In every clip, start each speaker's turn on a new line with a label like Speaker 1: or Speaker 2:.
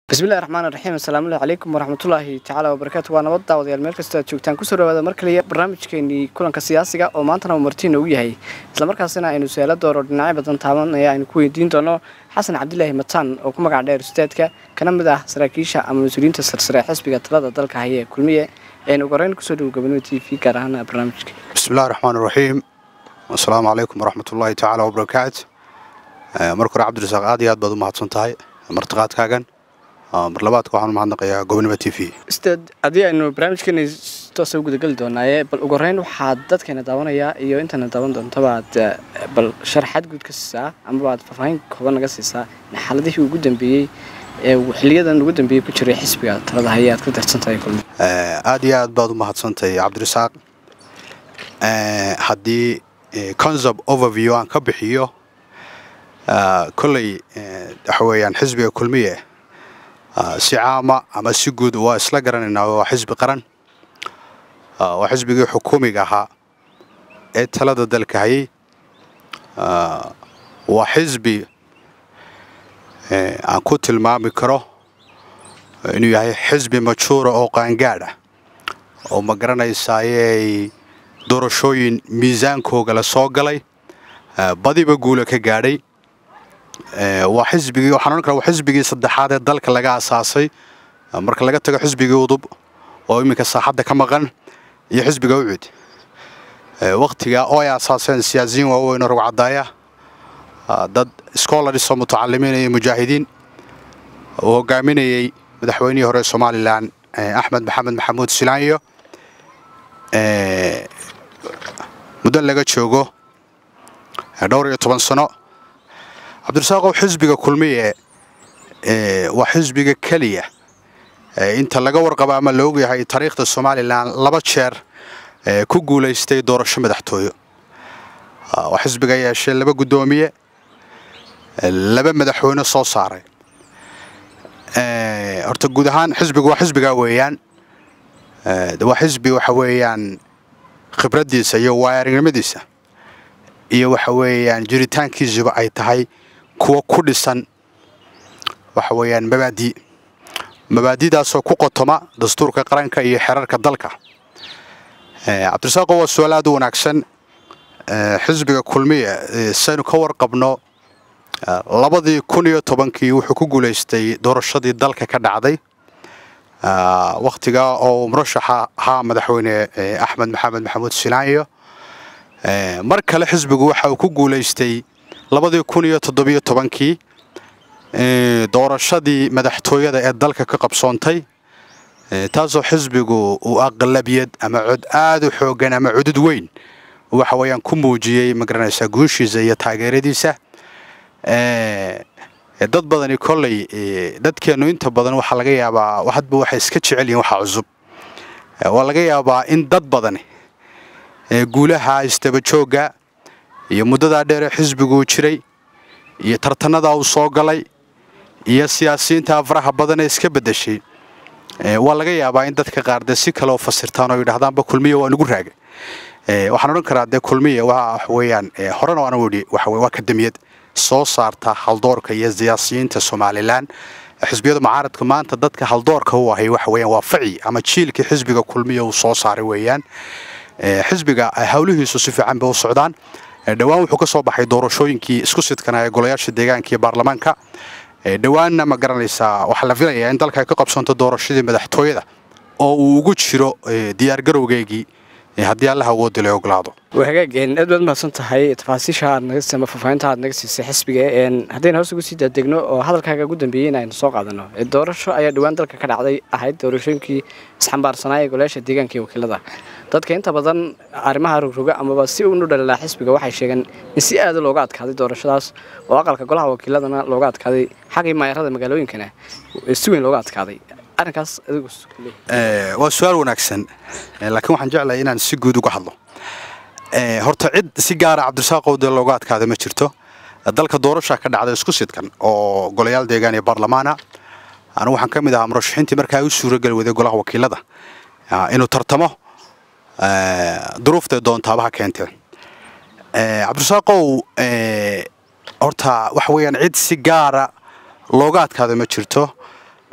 Speaker 1: bismillahi raxmaan raxiim asalaamu calaykum waraxmatullaahi tacaala wabarakaatu waa nabad daawadayaal meel kastoo aad joogtaan kusoo dhawaada mar kaliya barnaamijkeenii kulanka siyaasiga oo maantana uu martiina u yahay islamarkaasina aynu su-aalo dooro dhinacyo badan taabanaya aynu ku weydiin doono xasan cabdilaahi mataan oo ku magac dheer ustaadka kana mid ah saraakiisha ama mas-uuliyiinta sarsare xisbiga talada dalka haya ee kulmiye aynu ugu horeyn kusoo dhawo gabonimo t v gaar ahaan barnaamijka
Speaker 2: bismillahi raxmaan raxiim asalaamu calaykum waraxmatullaahi tacaala wabarakaatu marka hore cabdirasaaq aad iyo aad baad u mahadsan tahay martiqaadkaagan mar labaadka waxaan u mahadnaqayaa gobonimo t v
Speaker 1: ustaad haddii aynu barnaamijkeena toosa u gudageli doonaaye bal ugu horeyn waxaad dadkeena daawanayaa iyo intana daawan doontaba aad bal sharaxaad guud ka siisaa amaba aad faahfaahin kooban naga siisaa xaaladihii ugu dambeeyey ee xiliyadan ugu dambeeyey ku jiray xisbiga talada haya aad ka darsan tahay kulmi
Speaker 2: aad iyo aad baad u mahadsantahay cabdirasaaq haddii concept overview aan ka bixiyo kolley waxa weeyaan xisbiga kulmiye si caama ama si guud waa isla garanaynaa waa xisbi qaran waa xisbigii xukuumiga ahaa ee talada dalka hayay waa xisbi aan ku tilmaami karo inuu yahay xisbi majuura oo qaangaadh ah oo ma garanaysaayeey doorashooyin miisaankooga la soo galay badiba guula ka gaadhay waa xisbigii waxaan odhan kara waa xisbigii saddexaad ee dalka laga asaasay marka laga tago xisbigii udub oo iminka saaxadda ka maqan iyo xisbiga ucud wakhtiga oo ay asaaseen siyaasiyiin waaweyn oo rugcadaaya dad scholars oo mutacalimiin iyo mujaahidiin uu hogaaminayey madaxweynihii hore somalilan axmed maxamed maxamuud silaanyo muddo laga joogo dhowr iyo toban sano cabdirasaaqow xisbiga kulmiye waa xisbiga keliya inta laga warqabo ama la ogyahay taariikhda somalilan laba jeer ku guulaystay doorasho madaxtooyo waa xisbiga yeeshay laba guddoomiye laba madaxweyne soo saaray horta guud ahaan xisbigu waa xisbigaa weeyaan waa xisbi waxa weeyaan khibraddiisa iyo waayarinimadiisa iyo waxa weeyaan jiritaankiisuba ay tahay kuwa ku dhisan waxa weeyaan mabaadi mabaadidaasoo ku qotoma dastuurka qaranka iyo xerarka dalka cabdirasaaqo waa su-aal aad u wanaagsan xisbiga kulmiye saynu ka warqabno labadii kun iyo tobankii wuxuu ku guulaystay doorashadii dalka ka dhacday wakhtiga oo murashaxa ahaa madaxweyne axmed maxamed maxamuud silaanyo mar kale xisbigu waxa uu ku guulaystay labadii kun iyo toddobiyo tobankii doorashadii madaxtooyada ee dalka ka qabsoontay taasoo xisbigu uu aqlabiyad ama cod aad u xoogan ama cudud weyn waxa weeyaan ku muujiyey magaranaysaa guushiisa iyo taageeradiisa dad badani kolley dadkeennu inta badan waxaa laga yaabaa hadba waxay iska jecel yihiin waxa cusub waa laga yaabaa in dad badani guulaha isdabajoogga iyo muddadaa dheeree xisbiguu jiray iyo tartanadaa uu soo galay iyo siyaasiyiinta faraha badan ee iska beddeshay waa laga yaabaa in dadka qaar dee si kale oo fasirtaan oo yidhahdaanba kulmiya waa nugu raagay waxaan odhan karaa dee kulmiya waa weeyaan horena waana wedhi waa kadamiyad soo saarta haldoorka iyo siyaasiyiinta somalilan xisbiyada mucaaradka maanta dadka haldoorka u ahay waxa weeyaan waa faci ama jiilkii xisbiga kulmiya uu soo saaray weeyaan xisbiga howlihiisu si fiican bay u socdaan dhowaan wuxuu ka soo baxay doorashooyinkii isku sidkana ee golayaasha deegaanka iyo baarlamaanka dhowaanna ma garanaysaa waxaa la filayaa in dalka ay ka qabsanto doorashadii madaxtooyada oo uu ugu jiro diyaargarowgeygii haddii allaha awoodda la ogolaado
Speaker 1: waa hagaageen aad baad mahadsan tahay tafaasiisha aad naga ama faahfaahinta aad naga siisay xisbiga haddayna hoos ugu sii daadegno oo hadalkaaga ugu dambeeyey in aynu soo qaadano doorasho ayaa dhowaan dalka ka dhacday ahayd doorashooyinkii isxambaarsanaa ee golayaasha deegaanka iyo wakiilada dadka inta badan arrimaha rogroga amaba si unu dhalilaa xisbiga waxay sheegeen in si aada looga adkaaday doorashadaas oo aqalka golaha wakiiladana looga adkaaday xaggii maayarada magaalooyinkana si weyn looga adkaaday arrinkaas adigu
Speaker 2: waa su-aal wanaagsan laakiin waxaan jeclahay inaan si guud uga hadlo horta cid si gaara cabdirasaaqow dee looga adkaada ma jirto dalka doorasha ka dhacday isku sidkan oo golayaal deegaan iyo baarlamaana anigu waxaan ka mid ahaa murashaxiintii markaa u suurageli waday golaha wakiilada inuu tartamo duruuftay doontaabaha keentee cabdirasaaqow horta waxa weeyaan cid si gaara looga adkaado ma jirto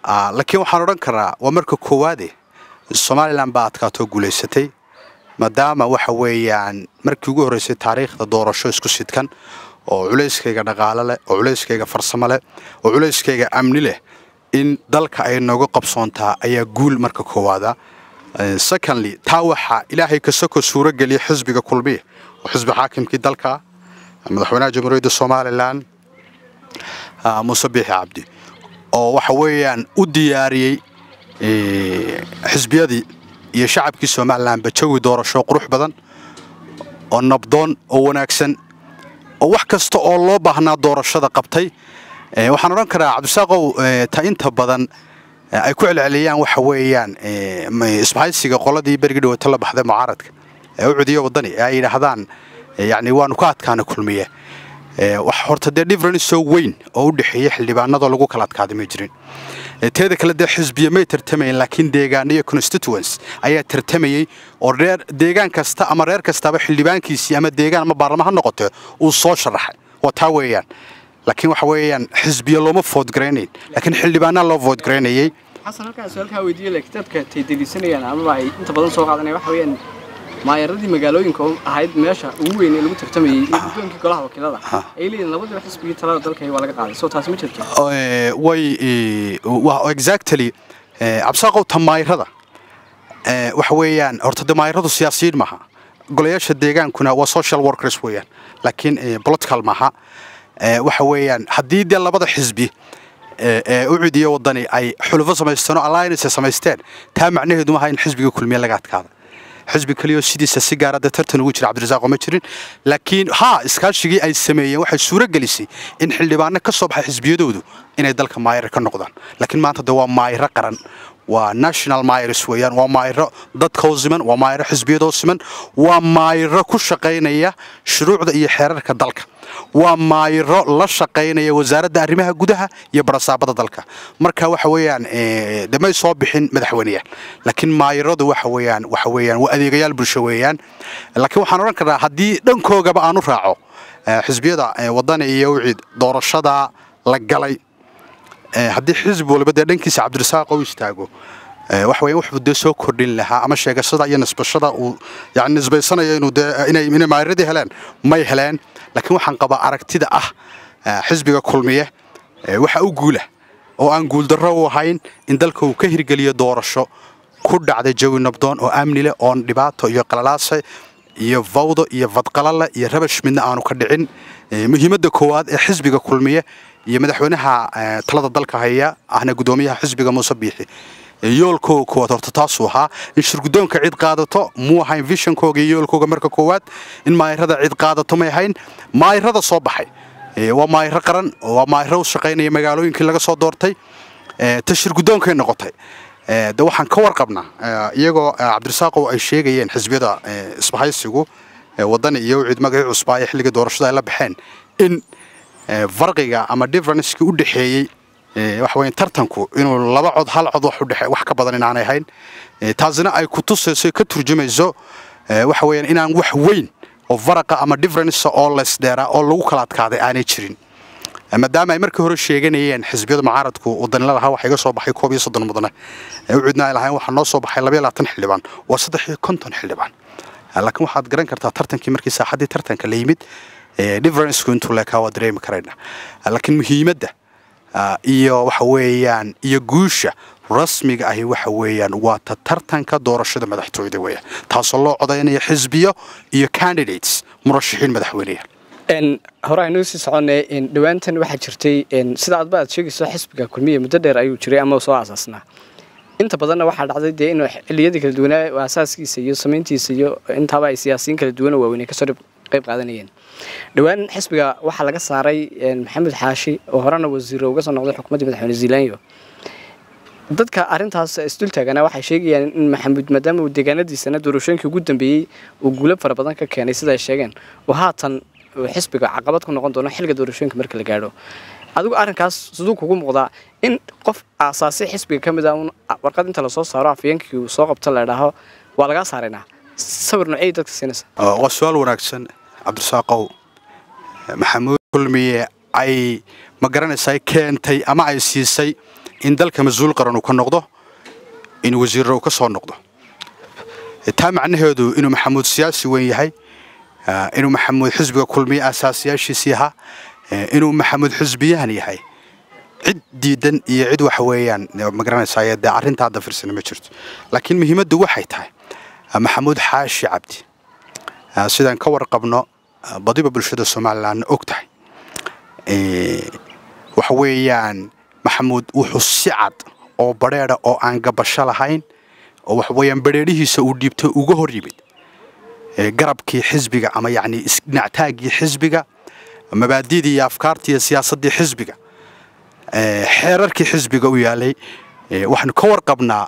Speaker 2: laakiin waxaan odhan karaa waa marka koowaade somalilan baa adkaatoo guulaysatay maadaama waxa weeyaan markii ugu horreysay taariikhda doorasho isku sidkan oo culayskayga dhaqaale leh oo culayskayga farsamo leh oo culayskayga amni leh in dalka ay nooga qabsoontaa ayaa guul marka koowaada secondly taa waxaa ilaahay kasoko suuro geliya xisbiga kulmiya oo xisbi xaakimkii dalka madaxweynaha jamhuuriyadda somalilan muuse biixi cabdi oo waxa weeyaan u diyaariyey xisbiyadii iyo shacabkii somalilanba jawi doorasho qurux badan oo nabdoon oo wanaagsan oo wax kasta oo loo baahnaa doorashada qabtay waxaan odhan karaa cabdisaaqow ta inta badan ay ku celceliyaan waxa weeyaan isbahaysiga qoladii berigi dhawaato la baxday mucaaradka ee u cudiya waddani ee ay yidhaahdaan yacni waanu ka adkaana kulmiye wax horta dee difference soo weyn oo u dhexeeya xildhibaanadoo lagu kala adkaaday ma jirin teeda kale dee xisbiya may tartamayen laakiin deegaan iyo constituents ayaa tartamayey oo reer deegaan kasta ama reer kastaba xildhibaankiisii ama deegaan ama baarlama ha noqote uu soo sharaxay waa taa weeyaan laakiin waxa weeyaan xisbiya looma foodgaraynayn laakiin xildhibaanaa loo foodgaraynayey
Speaker 1: xasan halkaan su-aalkaa weydiiye le kitaabka tay deliisanayaan amaba ay inta badan soo qaadanaya waxa weeyaan maayaradii magaalooyinka ahayd meesha ugu weyn ee lagu tartamayey iyo guddoonkii golaha wakiilada ay leeyihin labadiba xisbigii talada dalka waa laga qaaday soo taasi ma jirto
Speaker 2: way exactly cabsaaqow ta maayirada waxa weeyaan horta de maayiradu siyaasiyiin maaha golayaasha deegaankuna waa social workers weeyaan laakiin political maaha waxa weeyaan haddii dee labada xisbi ee u cudiya waddani ay xulufo samaysteen oo alliance samaysteen taa macnaheedu maaha in xisbiga kulmiye laga adkaada xisbi kaliyo sidiisa si gaara dee tartan ugu jira cabdirasaaqoo ma jirin laakiin haa iskaashigii ay sameeyeen waxay suuro gelisay in xildhibaano ka soo baxay xisbiyadoodu inay dalka maayira ka noqdaan laakiin maanta de waa maayiro qaran waa national myrs weeyaan waa maayiro dadkoo siman waa maayiro xisbiyadoo siman waa maayiro ku shaqaynaya shuruucda iyo xeerarka dalka waa maayiro la shaqaynaya wasaaradda arrimaha gudaha iyo barasaabada dalka marka waxa weeyaan de may soo bixin madaxweyneyaal laakiin maayiradu waxa weeyaan waxa weeyaan waa adeegayaal bulsho weeyaan laakiin waxaan odhan karnaa haddii dhankoogaba aanu raaco xisbiyada waddani iyo wicid doorashada la galay haddii xisbi waliba dee dhankiisa cabdirasaaq u istaago waxa weeyaan wuxuu dee soo kordhin lahaa ama sheegashada iyo nisbashada uu yani nisbaysanayo inuu dee inay inay maayiradii heleen may heleen laakiin waxaan qabaa aragtida ah xisbiga kulmiye waxa u guula oo aan guuldarro u ahayn in dalka uu ka hirgeliyo doorasho ku dhacday jawi nabdoon oo amni leh oon dhibaato iyo qalalaase iyo fawdo iyo fadqalale iyo rabash midna aanu ka dhicin muhiimadda koowaad ee xisbiga kulmiye iyo madaxweynaha talada dalka haya ahna guddoomiyaha xisbiga muuse biixi yoolkooga koowaad horta taasuu ahaa in shirguddoonka cid qaadato muu ahayn vishonkooga iyo yoolkooga marka koowaad in maayirada cid qaadato may ahayn maayirada soo baxay waa maayiro qaran waa maayiro u shaqaynaya magaalooyinkii laga soo doortay ta shirguddoonkay noqotay de waxaan ka warqabnaa iyagoo cabdirasaaqow ay sheegayeen xisbiyada isbahaysigu waddani iyo cid magacii cusbaa ee xilliga doorashada ay la baxeen in farqiga ama differencekii u dhexeeyey waxa weeyaan tartanku inuu laba cod hal cod wax u dhexe wax ka badan inaanay ahayn taasina ay ku tusayso ka turjumayso waxa weeyaan inaan wax weyn oo faraqa ama difference oo leysdheera oo lagu kala adkaaday aanay jirin maadaama ay markii hore sheeganayeen xisbiyada mucaaradku wadanila lahaa waxa iga soo baxay koob iyo soddon mudane u cidna ay lahayn waxaa noo soo baxay labaiyo labaatan xildhibaan waa saddex iyo konton xildhibaan laakiin waxaad garan kartaa tartankii markii saaxaddii tartanka la yimid differenceku intuu leekaa waa dareemi karayna laakiin muhiimadda iyo waxa weeyaan iyo guusha rasmiga ahi waxa weeyaan waa ta tartanka doorashada madaxtooyada weeyaan taasoo loo codaynaya xisbiyo iyo candidates murashaxiin madaxweyneyaal
Speaker 1: hore aynuu sii soconay dhowaantan waxaa jirtay sida adba aad sheegayso xisbiga kulmiya muddo dheer ayuu jiray ama soo aasaasnaa inta badanna waxaa dhacday dee inuu xilliyadii kala duwanaa asaaskiisa iyo samayntiisa iyo intaaba ay siyaasiyiin kala duwan oo waaweyn ay kasoo qayb qaadanayeen dhowaan xisbiga waxaa laga saaray maxamed xaashi oo horena wasiiro uga soo noqday xukuumaddii madaxweyne zealanyo dadka arrintaas isdul taagana waxay sheegayaan in maxamuud maadaama uu deegaanadiisana doorashooyinkii ugu dambeeyey uu guulo fara badan ka keenay sida ay sheegeen oo haatan xisbiga caqabad ku noqon doono xilliga doorashooyinka marka la gaadho adigu arrinkaas siduu kugu muuqdaa in qof aasaasi xisbiga ka mid ah un warqad inta lasoo saaro afyeenkii uu soo qabto la idhaaho waa lagaa saaraynaa sawir noocey dadka siinaysa
Speaker 2: waa su-aal wanaagsan cabdirasaaqow maxamuud kulmiye ay ma garanaysaa keentay ama ay siisay in dalka mas-uul qaran uu ka noqdo in wasiirra uu ka soo noqdo taa macnaheedu inuu maxamuud siyaasi weyn yahay inuu maxamuud xisbiga kulmiye aasaasiyaashiisii ahaa inuu maxamuud xisbiyahan yahay cid diidan iyo cid waxa weeyaan magaranaysaa dee arrinta hadda firsana ma jirto laakiin muhiimaddu waxay tahay maxamuud xaashi cabdi sidaan ka warqabno badiba bulshada somalilandna og tahay waxa weeyaan maxamuud wuxuu si cad oo badheedha oo aan gabasho lahayn oo waxa weeyaan badheedhihiisa uu dhiibtay uga hor yimid garabkii xisbiga ama yacni isdhinactaaggii xisbiga mabaadidii iyo afkaartii iyo siyaasaddii xisbiga xeerarkii xisbiga u yaalay waxaanu ka warqabnaa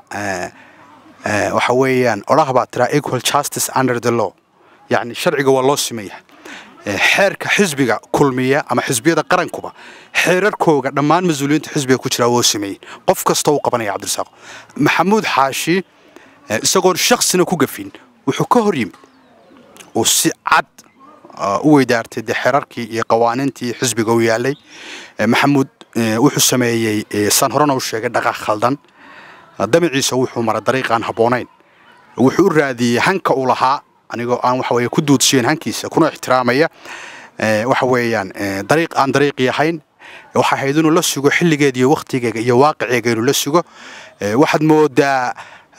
Speaker 2: waxa weeyaan odhaha baa tiraa equal justice under the law yacni sharciga waa loo simayahay xeerka xisbiga kulmiya ama xisbiyada qarankuba xeerarkooga dhammaan mas-uuliyiinta xisbiga ku jira woo sameeyey qof kasta uu qabanaya cabdirasaaq maxamuud xaashi isagoon shaksina ku gafin wuxuu ka hor yimid uu si cad u weydaartay dee xeerarkii iyo qawaaniintii xisbiga u yaalay maxamuud wuxuu sameeyey saan horena u sheegay dhaqaaq khaldan damaciisa wuxuu mara dariiqaan habboonayn wuxuu u raadiyey hanka uu lahaa anigoo aan waxa weeye ku duudsiyen hankiisa kuna ixtiraamaya waxa weeyaan dariiq aan dariiqii ahayn waxa ahayd inuu la sugo xilligeeda iyo wakhtigeega iyo waaqiceega inuu la sugo waxaad moodaa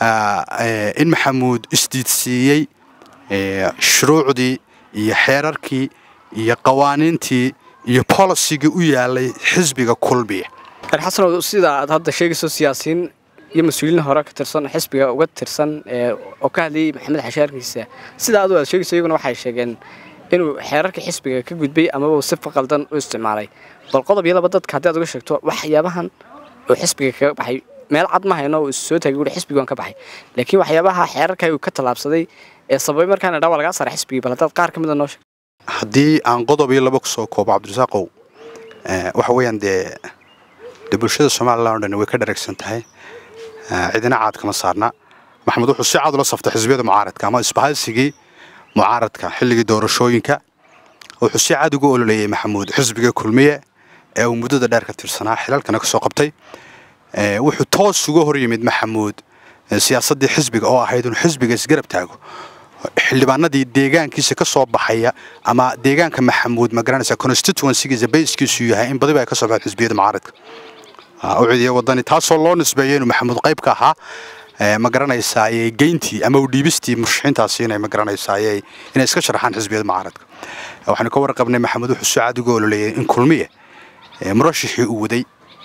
Speaker 2: in maxamuud isdiidsiiyey shuruucdii iyo xeerarkii iyo qawaaniintii iyo bolisigii u yaalay xisbiga kulmiya
Speaker 1: xasanow sida aad hadda sheegayso siyaasiyiin iyo mas-uuliyiin hore ka tirsan xisbiga uga tirsan oo ka hadlayay maxamed xashaarkiisa sida adu aad sheegayso iyaguna waxay sheegeen inuu xeerarkii xisbiga ka gudbay amaba uu si faqaldan u isticmaalay bal qodob iyo laba dadka haddii aad uga sheegto waxyaabahan uu xisbiga kaga baxay meel cad ma hayno uu soo taagay wuxuu xisbigan ka baxay laakiin waxyaabaha xeerarka uu ka tallaabsaday ee sababay markaana dhawaa lagaa saaray xisbigii bal haddaad qaar ka mid a noo sheeg
Speaker 2: haddii aan qodob iyo laba kusoo koobo cabdirasaaqow waxa weeyaan dee dee bulshada somalilan o dhan way ka dharagsan tahay cidina caad kama saarna maxamed wuxuu si cad ula saftay xisbiyada mucaaradka ama isbahaysigii mucaaradka xilligii doorashooyinka wuxuu si cad ugu ololeeyey maxamuud xisbiga kulmiye ee uu muddada dheer ka tirsanaa xilalkana ka soo qabtay wuxuu toos uga hor yimid maxamuud siyaasaddii xisbiga oo ahayd inuu xisbiga isgarab taago xildhibaanadii deegaankiisa ka soo baxaya ama deegaanka maxamuud ma garanaysa constituencygiisa bayskiisu yahay in badiba ay ka soo baxeen xisbiyada mucaaradka u cidiya wadani taasoo loo nisbeeyay inuu maxamuud qayb ka ahaa ma garanaysaayey geyntii ama u dhiibistii murshaxiintaasi inay ma garanaysaayey inay iska sharaxaan xisbiyada mucaaradka waxaanu ka warqabnay maxamuud wuxuu si cad uga ololeeyay in kulmiye murashixii uu waday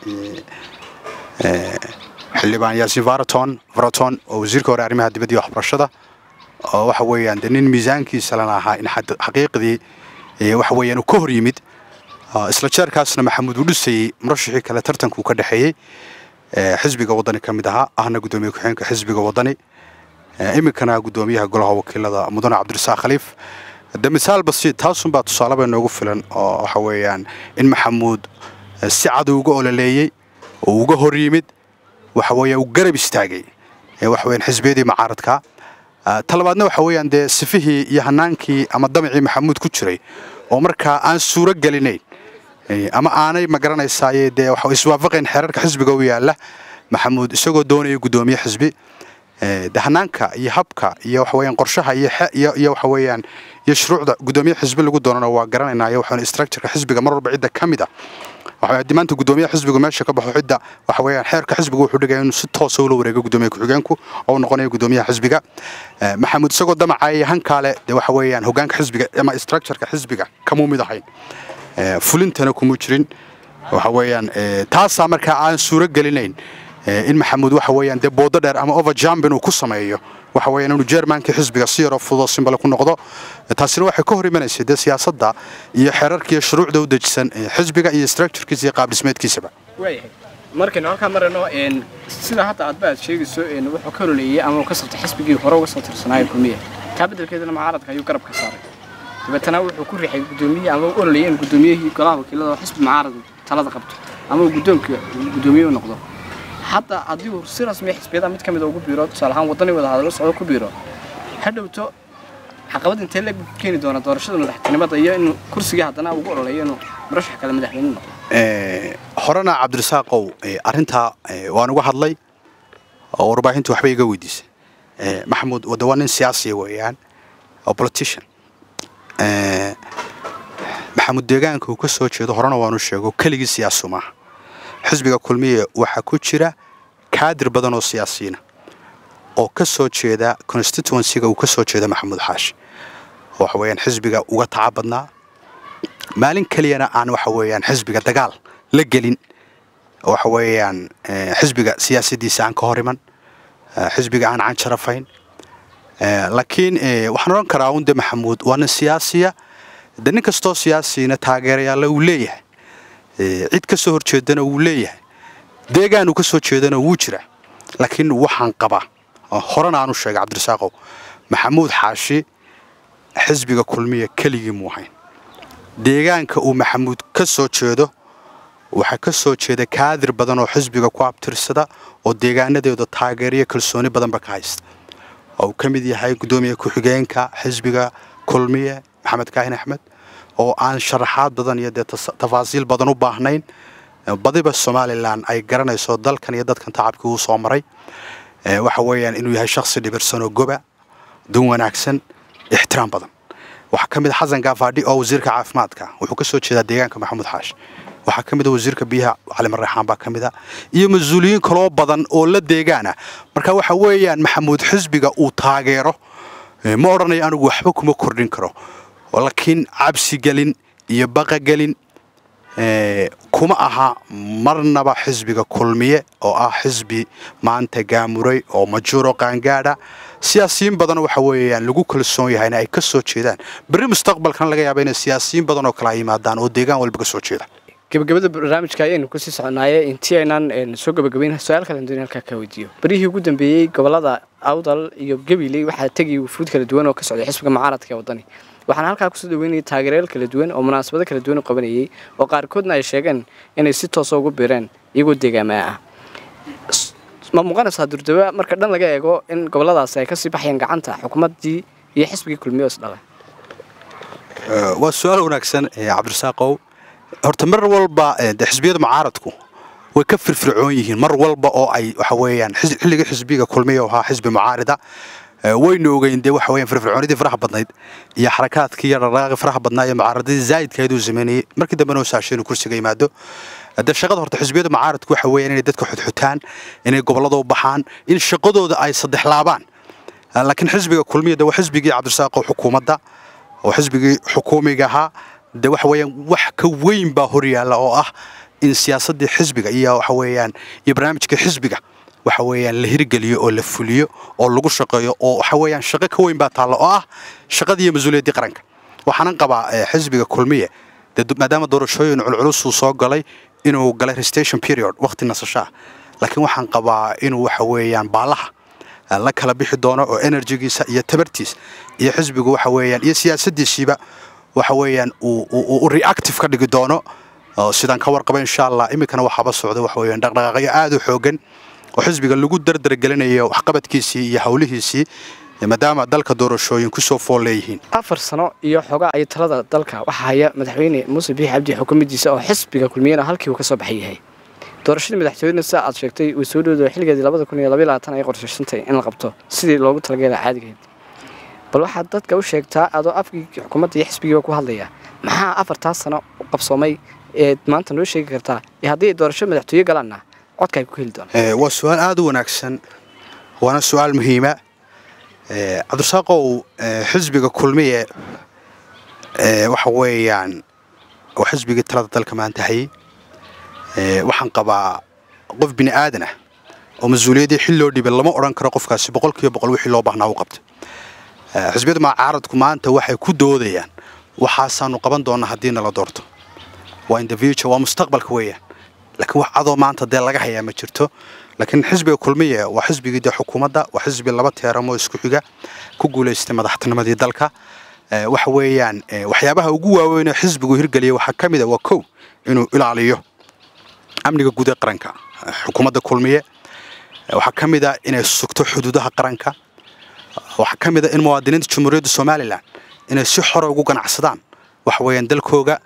Speaker 2: xildhibaan yaasiin varaton varaton oo wasiirka hore arrimaha dibadda iyo waxbarashada oo waxa weeyaan dee nin miisaankiisa lana ahaa in xaqiiqdii waxa weeyaan uu ka hor yimid isla jeerkaasna maxamuud uu dhisayey murashixii kale tartanka uu ka dhexeeyey xisbiga waddani ka mid ahaa ahna guddoomiye ku-xigeenka xisbiga waddani iminkana guddoomiyaha golaha wakiilada mudane cabdirasaaq khaliif de misaal basiid taasunbaa tusaaleba noogu filan oo waxa weeyaan in maxamuud si cad uga ololeeyey oo uga hor yimid waxa weeya uu garab istaagay waxa weeyaan xisbiyadii mucaaradka talabaadna waxa weeyaan dee sifihii iyo hanaankii ama damacii maxamuud ku jiray oo markaa aan suuro gelinayn ama aanay ma garanaysaaye dee waxa iswaafaqayn xeerarka xisbiga u yaala maxamuud isagoo doonaya guddoomiye xisbi de hanaanka iyo habka iyo waxa weeyaan qorshaha iyo iyo waxa weeyaan iyo shuruucda guddoomiye xisbi lagu doonana waa garanaynaa iyo waxa structureka xisbiga mar walba cidda ka mid ah waxa maanta guddoomiyaha xisbigu meesha ka baxo cidda waxa weeyaan xeerka xisbigu wuxuu dhigaya inuu si toosa ula wareego guddoomiye ku-xigeenku oo noqonayo guddoomiyaha xisbiga maxamuud isagoo damacaya hankaale dee waxa weeyaan hogaanka xisbiga ama structureka xisbiga kamuu mid ahayn fulintana kuma jirin waxa weeyaan taasaa markaa aan suuro gelinayn in maxamuud waxa weeyaan dee boodo dheer ama overjump inuu ku sameeyo waxa weeyaan inuu jermankii xisbiga si yaroo fudud simbale ku noqdo taasina waxay ka hor imanaysay dee siyaasadda iyo xeerarkiiyo shuruucda u dejisan xisbiga iyo structurekiisa iyo qaabdhismeedkiisaba
Speaker 1: waayahay markaynu halkaa marayno sida hadda aadba aad sheegayso wuxuu ka ololeeyey ama uu ka sabtay xisbigii hore uga soo tirsanaayo kulmiya taa beddelkeedana mucaaradka ayuu garab ka saaray dabeetana wuxuu ku riixay guddoomiye ama u ololeeyey in guddoomiyihii golaha wakiilada oo xisbi mucaarad talada qabto ama uu guddoonka guddoomiye u noqdo hadda haddii uu si rasmiya xisbiyada mid ka mid ugu biiro tusaale ahaan waddani wada hadallo socdo ku biiro ha dhowto caqabad intee leeg buu ku keeni doonaa doorashada madaxtinimada iyo inuu kursiga haddana ugu ololeeyo inuu murashax kale madaxweyne noqdo
Speaker 2: horena cabdirasaaqow arrintaa waan uga hadlay oo warbaahintu waxba iga weydiisay maxamuud wade waa nin siyaasiya weeyaan oo politician maxamuud deegaanka uu ka soo jeedo horena waanu sheego keligii siyaasu maaha xisbiga kulmiye waxaa ku jira kaadir badan oo siyaasiyiina oo ka soo jeeda constituencyga uu ka soo jeeda maxamuud xaashi waxa weeyaan xisbiga uga taca badnaa maalin keliyana aan waxa weeyaan xisbiga dagaal la gelin waxa weeyaan xisbiga siyaasaddiisa aan ka hor iman xisbiga aan canjarafayn laakiin waxaan odhan karaa unde maxamuud waa nin siyaasiya de nin kastoo siyaasina taageerayaalla uu leeyahay cid ka soo horjeedana wuu leeyahay deegaan uu ka soo jeedana wuu jira laakiin waxaan qabaa horena aanu sheegay cabdirasaaqow maxamuud xaashi xisbiga kulmiya keligii muu ahayn deegaanka uu maxamuud ka soo jeedo waxaa ka soo jeeda kaadir badan oo xisbiga ku abtirsada oo deegaanadeedu taageeriyo kalsooni badanba ka haysta oo uu ka mid yahay guddoomiye ku-xigeenka xisbiga kulmiye maxamed kaahin axmed oo aan sharaxaad badan iyo dee tafaasiil badan u baahnayn badiba somalilan ay garanayso dalkan iyo dadkan tacabkii uu soo maray waxa weeyaan inuu yahay shakhsi dhibirsan oo goba dun wanaagsan ixtiraam badan waxaa ka mid a xasan gaafaadhi oo wasiirka caafimaadka wuxuu ka soo jeedaa deegaanka maxamuud xaashi waxaa ka mid a wasiirka biyaha cali marreexaan baa ka mid a iyo mas-uuliyiin kaloo badan oo la deegaana marka waxa weeyaan maxamuud xisbiga uu taageero ma odhanayo anigu waxba kuma kordhin karo laakiin cabsigelin iyo baqagelin kuma aha marnaba xisbiga kulmiye oo ah xisbi maanta gaamuray oo majuuro qaangaadha siyaasiyiin badan waxa weeyaan lagu kalsoon yahayna ay ka soo jeedaan berri mustaqbalkana laga yaaba inay siyaasiyiin badan oo kale ay yimaadaan oo deegaan walba ka soo jeeda
Speaker 1: gabagabada barnaamijka ayaynu kusii soconaaye intii aynaan soo gabagabayn su-aal kale doon halkaa ka weydiiyo berihii ugu dambeeyey gobolada awdal iyo gabiley waxaa tegay wufuud kala duwan oo ka socday xisbiga mucaaradka ee waddani waxaana halkaa kusoo dhaweynayay taageerayaal kala duwan oo munaasabado kala duwan u qabanayay oo qaarkoodna ay sheegeen inay si toosa ugu biireen iyagoo deegaamaa ah ma muuqanaysaa durdaba marka dhan laga eego in goboladaasi ay kasii baxayaan gacanta xukuumaddii iyo xisbigii kulmiye oo isdhalay
Speaker 2: waa su-aal wanaagsan cabdirasaaqow horta mar walba de xisbiyada mucaaradku way ka firfircoon yihiin mar walba oo ay waxa weeyaan xilligii xisbiga kulmiya oo ahaa xisbi mucaarida waynu ogeyn dee waxa weeyaan firfircoonidii faraha badnayd iyo xarakaadkii iyo dhaqaaqii faraha badnaa iyo mucaaradadii zaa'idkeed uu sameynayay markii dambena uu saashay inuu kursiga yimaado de shaqada horta xisbiyada mucaaradku waxa weeyaan inay dadka xudxutaan inay gobollada u baxaan in shaqadooda ay saddex laabaan laakiin xisbiga kulmiya de waa xisbigii cabdirasaaqo xukuumadda oo xisbigii xukuumiga ahaa de waxa weeyaan wax ka weyn baa horyaalla oo ah in siyaasaddii xisbiga iyo waxa weeyaan iyo barnaamijka xisbiga waxa weeyaan la hirgeliyo oo la fuliyo oo lagu shaqeeyo oo waxa weeyaan shaqo ka weyn baa taalla oo ah shaqadii iyo mas-uuliyaddii qaranka waxaanan qabaa xisbiga kulmiye dee maadaama doorashooyin culculus uu soo galay inuu galay restation period waqti nasashaa laakiin waxaan qabaa inuu waxa weeyaan baalaha la kala bixi doono oo enerjigiisa iyo tabartiisa iyo xisbigu waxa weeyaan iyo siyaasaddiisiiba waxa weeyaan uu reactive ka dhigi doono sidaan ka warqaba insha allah iminkana waxaaba socda waxa weeyaan dhaqdhaqaaqyo aada u xoogan oo xisbiga lagu dardargelinayo waxqabadkiisii iyo howlihiisii maadaama dalka doorashooyin kusoo fool leeyihiin
Speaker 1: afar sano iyo xogaa ay talada dalka waxaa haya madaxweyne muuse biixi cabdi xukuumaddiisa oo xisbiga kulmiyana halkii uu ka soo baxay yahay doorashadii madaxtooyena sida aad sheegtay way soo dhowda xilligeedii labada kun iyo labaiy labaatan ay qorshaysantay in la qabto sidii loogu talageela caadigeed bal waxaad dadka u sheegtaa adoo afkii xukuumadda iyo xisbigiiba ku hadlaya maxaa afartaas sano u qabsoomay eed maanta noo sheegi kartaa ee haddii ay doorasho madaxtooye galaanna codka ay ku heli doonaan
Speaker 2: waa su-aal aada u wanaagsan waana su-aal muhiima cabdirasaaqow xisbiga kulmiye waxa weeyaan waa xisbigii talada dalka maanta hayay waxaan qabaa qof bini aadan ah oo mas-uuliyaddii xil loo dhibay lama odhan karo qofkaasi boqol kiiba boqol wixii loo baahnaa u qabtay xisbiyada mucaaradku maanta waxay ku doodayaan waxaasaanu qaban doonaa haddii nala doorto waa in the future waa mustaqbalka weeyaan laakiin wax cadoo maanta dee laga hayaa ma jirto laakiin xisbiga kulmiye waa xisbigii dee xukuumadda waa xisbi laba teeramoo isku xiga ku guulaystay madaxtinimadii dalka waxa weeyaan waxyaabaha ugu waaweyn oo xisbigu hirgeliya waxaa ka mid a waa kow inuu ilaaliyo amniga guud ee qaranka xukuumadda kulmiye waxaa ka mid a inay sugto xuduudaha qaranka waxaa ka mid a in muwaadiniinta jamhuuriyadda somalilan inay si xora ugu ganacsadaan waxa weeyaan dalkooga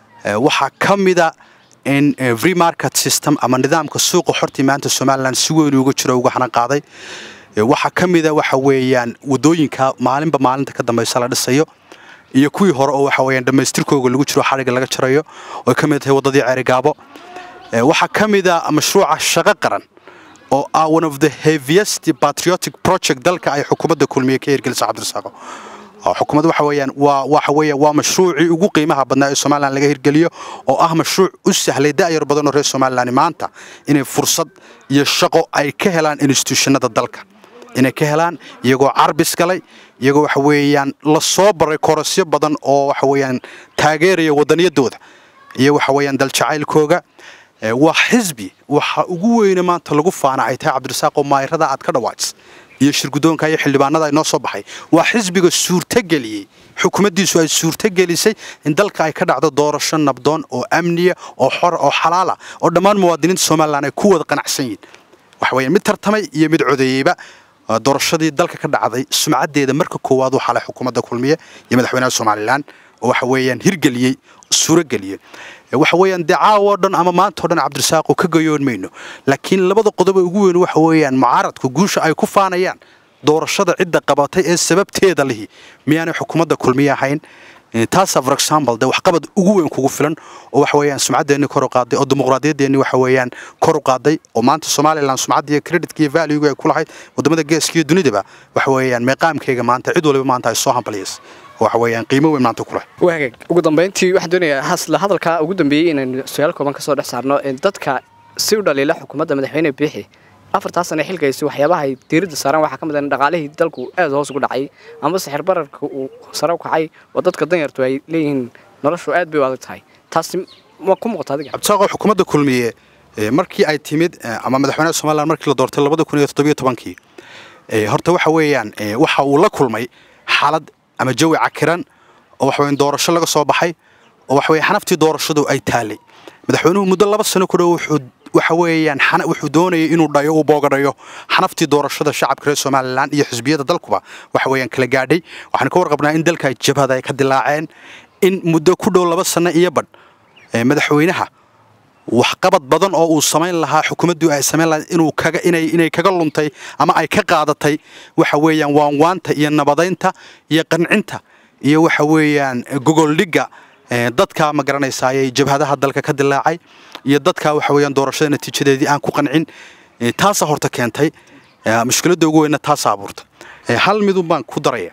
Speaker 2: waxaa ka mida in free market system ama nidaamka suuqa xortii maanta somalilan si weyn uga jiro uga xanan qaaday waxaa ka mida waxa weeyaan wadooyinka maalinba maalinta ka dambaysa la dhisayo iyo kuwii hore oo waxa weeyaan dhammaystirkooga lagu jiro xadhigga laga jarayo oo ka mid tahay waddadii ceerigaabo waxaa ka mida mashruuca shaqo qaran oo ah one of the heaviest patriotic project dalka ay xukuumadda kulmiye ka hirgelisa cabdirasaaqo xukuumadda waxa weeyaan waa waxa weeya waa mashruucii ugu qiimaha badnaa ee somalilan laga hirgeliyo oo ah mashruuc u sahlay da'yar badan oo reer somalilan maanta inay fursad iyo shaqo ay ka helaan institutionada dalka inay ka helaan iyagoo carbis galay iyagoo waxa weeyaan la soo baray korosyo badan oo waxa weeyaan taageeraya wadaniyadooda iyo waxa weeyaan daljacaylkooga waa xisbi waxa ugu weyne maanta lagu faana ay tahay cabdirasaaq oo maayirada aad ka dhawaajis iyo shirgudoonka iyo xildhibaanada ay noo soo baxay waa xisbiga suurtageliyey xukuumaddiisu ay suurtagelisay in dalka ay ka dhacdo doorasho nabdoon oo amniya oo xora oo xalaala oo dhammaan muwaadiniinta somalilan ay ku wada qanacsan yihin waxa weeyaan mid tartamay iyo mid codeeyeyba doorashadii dalka ka dhacday sumcaddeeda marka koowaad waxaa leh xukuumadda kulmiye iyo madaxweynaha somalilan oo waxa weeyaan hirgeliyey suurageliyey waxa weeyaan dee caawo dhan ama maanta o dhan cabdirasaaqoo ka gayoon mayno laakiin labada qodob ee ugu weyn waxa weeyaan mucaaradku guusha ay ku faanayaan doorashada cidda qabatay ee sababteeda lihi miyaanay xukuumadda kulmiye ahayn taasaa for example dee waxqabad ugu weyn kugu filan oo waxa weeyaan sumcaddeenni kor u qaaday oo dimuqraadiyaddeenni waxa weeyaan kor u qaaday oo maanta somalilan sumcadda iyo creditka iyo valuega ay ku lahayd waddamada geeska iyo dunidaba waxa weeyaan meeqaamkayga maanta cid waliba maanta ay soo hambaliyaysa waxa weeyaan qiimo weyn maanta ku leh
Speaker 1: waagaag ugu dambayntii waxaan doonayaa hasla hadalka ugu dambeeyey inaynu su-aal kooban ka soo dhex saarno dadka si u dhaliila xukuumadda madaxweyne biixi afartaa sana xilkaysi waxyaabaha ay diiradda saaraan waxaa ka mid ah in dhaqaalihii dalku aad hoos ugu dhacay ama sixir bararka uu sare u kacay oo dadka danyartu ay leeyihiin noloshu aad bay u adag tahay taasi ma ku muuqata adiga
Speaker 2: cabdisaaqo xukuumadda kulmiye markii ay timid ama madaxweynaha somalilan markii la doortay labada kun iyo toddobiyo tobankii horta waxa weeyaan waxa uu la kulmay xaalad ama jawi cakiran oo waxa weeyaan doorasho laga soo baxay oo waxa weeyaan xanaftii doorashadu ay taalay madaxweynuhu muddo laba sano ku dhow wuxuu waxa weeyaan wuxuu doonayay inuu dhayo uu boogadhayo xanaftii doorashada shacabka reer somalilan iyo xisbiyada dalkuba waxa weeyaan kala gaadhay waxaan ka warqabnaa in dalka jabhada ay ka dilaaceen in muddo ku dhow laba sano iyo badh madaxweynaha waxqabad badan oo uu samayn lahaa xukuumaddu ay samayn lahayd inuu kaga inay inay kaga luntay ama ay ka qaadatay waxa weeyaan waanwaanta iyo nabadaynta iyo qancinta iyo waxa weeyaan gogoldhigga dadka ma garanaysaayay jabhadaha dalka ka dilaacay iyo dadka waxa weeyaan doorashada natiijadeedii aan ku qancin taasaa horta keentay mushkiladda ugu weynna taasaa abuurta hal midun baan ku daraya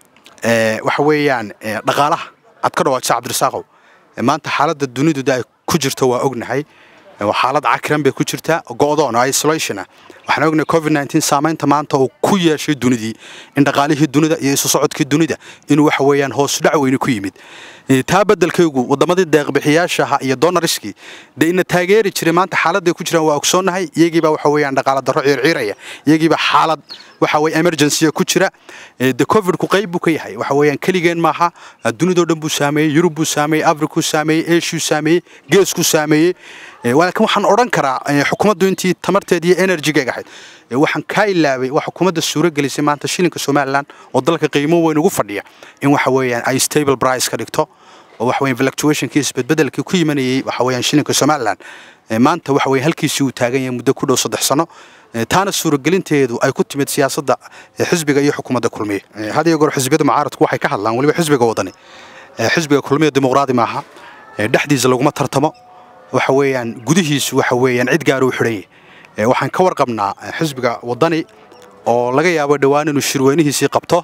Speaker 2: waxa weeyaan dhaqaalaha aad ka dhawaajisa cabdirasaaqow maanta xaaladda dunidu ay ku jirto waa ognahay xaalad cakiran bay ku jirtaa go'doon oo isolation ah waxaan ognahay covid 19 saamaynta maanta uu ku yeeshay dunidii in dhaqaalihii dunida iyo isu socodkii dunida inuu waxa weeyaan hoos dhac weyni ku yimid taa beddelkaygu waddamadii deeqbixiyaashaha iyo donariskii dee ina taageeri jiray maanta xaaladday ku jiraan waa ogsoonnahay iyagiibaa waxa weeyaan dhaqaala darro ciirciiraya iyagiibaa xaalad waxa weye emergency ku jira de covidku qayb buu ka yahay waxa weeyaan keligeen maaha dunidoo dhan buu saameeyey yurub buu saameeyey afrikuu saameeyey eeshuu saameeyey geeskuu saameeyey laakiin waxaan odhan karaa xukuumaddu intii tamarteed iyo enerjigeega ahayd waxaan kaa ilaabay waa xukuumadda suuro gelisay maanta shilinka somalilan oo dalka qiimo weyn ugu fadhiya in waxa weeyaan ay stable price ka dhigto oo waxa weeyaan fluctuationkii isbedbedelkii ku yimanayay waxa weeyaan shilinka somalilan maanta waxa weeye halkiisii uu taagan yahay muddo ku dhow saddex sano taana suuragelinteedu ay ku timid siyaasadda xisbiga iyo xukuumadda kulmiye had iyo goor xisbiyada mucaaradku waxay ka hadlaan weliba xisbiga wadani xisbiga kulmiye dimuqraadi maaha dhexdiisa laguma tartamo waxa weeyaan gudihiisu waxa weeyaan cid gaar uu xidhan yahay waxaan ka warqabnaa xisbiga wadani oo laga yaabo dhowaan inuu shirweynihiisii qabto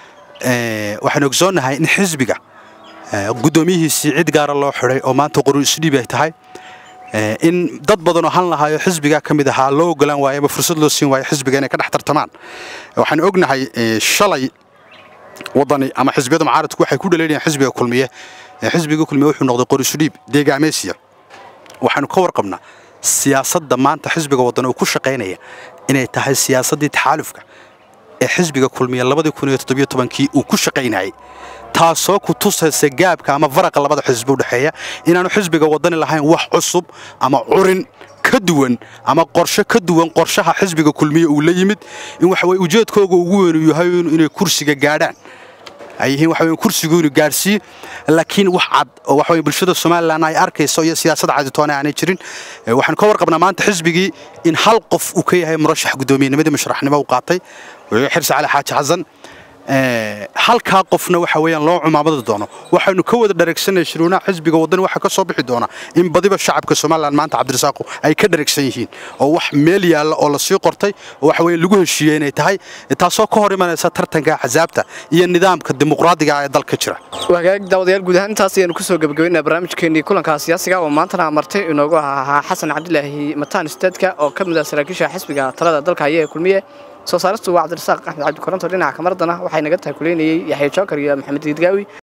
Speaker 2: waxaan ogsoonnahay in xisbiga guddoomiyihiisii cid gaara loo xidhay oo maanta qoru isdhiib ay tahay in dad badanoo han lahaayo xisbiga ka mid ahaa loo ogolaan waayo ama fursad loo siin waayo xisbiga inay ka dhex tartamaan waxaan ognahay shalay wadani ama xisbiyada mucaaradku waxay ku dhaleelayaan xisbiga kulmiye xisbiga kulmiye wuxuu noqday qor isdhiib deegaameysiya waxaanu ka warqabnaa siyaasadda maanta xisbiga waddan uu ku shaqaynaya inay tahay siyaasaddii taxaalufka ee xisbiga kulmiye labadii kun iyo toddobiyo tobankii uu ku shaqaynayay taasoo ku tusaysa gaabka ama faraqa labada xisbi u dhexeeya inaanu xisbiga wadani lahayn wax cusub ama curin ka ka duwan ama qorshe ka duwan qorshaha xisbiga kulmiye uu la yimid in waxa weye ujeedkooga ugu weyn yahay inay kursiga gaadhaan ay yihiin waxa weye kursigu inuu gaadhsiiyo laakiin wax cad oo waxa weye bulshada somalilan ay arkayso iyo siyaasad caditoone aanay jirin waxaanu ka warqabnaa maanta xisbigii in hal qof uu ka yahay murashax guddoomiyennimadii musharaxnimo uu qaatay xirsi cali xaaji xasan halkaa qofna waxa weeyaan loo cumaamadi doono waxaynu ka wada dhareegsanay shiruunaha xisbiga waddani waxaa ka soo bixi doona in badiba shacabka somalilan maanta cabdirasaaqu ay ka dhareegsan yihiin oo wax meel yaalla oo lasii qortay oo waxa weeye lagu heshiiyey inay tahay taasoo ka hor imanaysa tartanka axsaabta iyo nidaamka dimuqraadiga ee dalka jira
Speaker 1: wagaag daawadayaal guud ahaan intaas ayaanu kusoo gebagabeynaa barnaamijkeenii kulanka siyaasiga oo maantana martay inoogu ahaa xasan cabdilaahi mataan isteedka oo ka mid ah saraakiisha xisbiga talada dalka haya ee kulmiye soo saaristu waa cabdirasaaq axmed cabdi koronto dhinaca kamaradana waxay naga tahay kuleynayey yaxya jookar iyo maxamed diidgaawi